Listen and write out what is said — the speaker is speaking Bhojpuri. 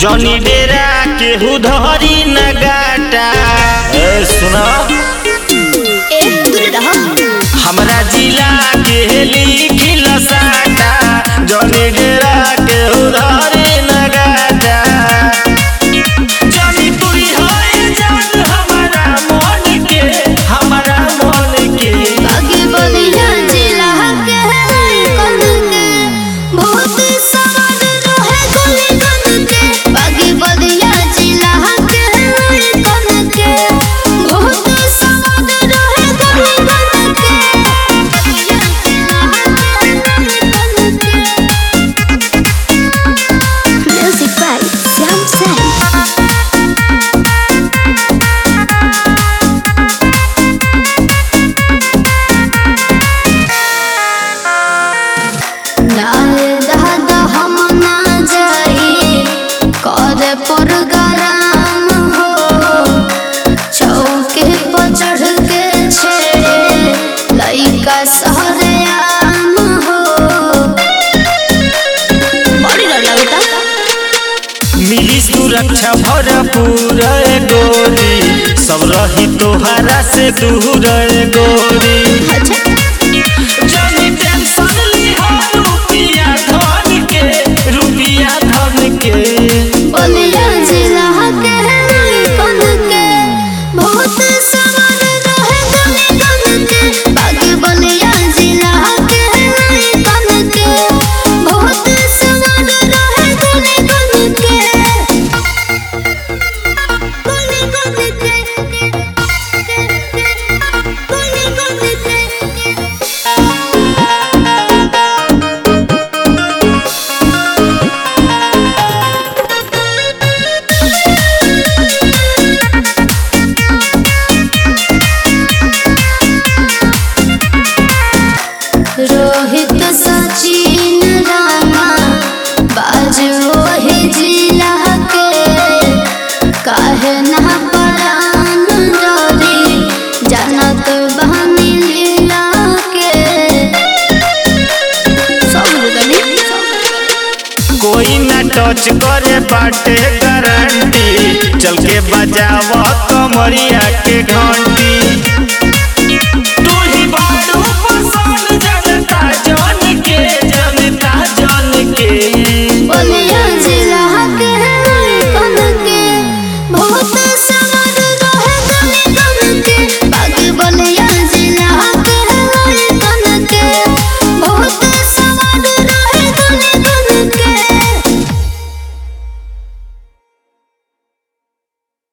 जनी डेरा केहू धरी न गाटा ए सुना ए दूर रह हमरा जिला के लिखिल साटा जनी डेरा केहू धरी न गाटा जनी तुरी होए जान हमारा मन के हमारा मन के आगे बलिया जिला के कन के बहुत सवार रहे गली गन के आगे बलिया जिला के कन के बहुत सवार रहे गली गन के बलिया जिला के कन के म्यूजिक बाय श्याम सैन नारे दादा हम ना जाई कर प्रोग्राम हो चौके पर चढ़ के छेड़े लइका सहरे आम हो बड़ी डर लगता मिली सुरक्षा भरपूर ए गोरी सब रही तोहरा से दूर ए गोरी अच्छा जनी टेंशन लिहा रुपिया धन के रुपिया धन के बलिया जिला के कन के बहुत सवार रहे गली गन के बागे बलिया जिला के कन के बहुत सवार रहे गली गन के गली गन के गली गन के रोहित सचिन राणा बाजो ही जिला के काहे ना परान डरी जानत बहनी लीला के सब गली कोई ना टच करे बाटे गारंटी चल के बजाव कमरिया के घंटी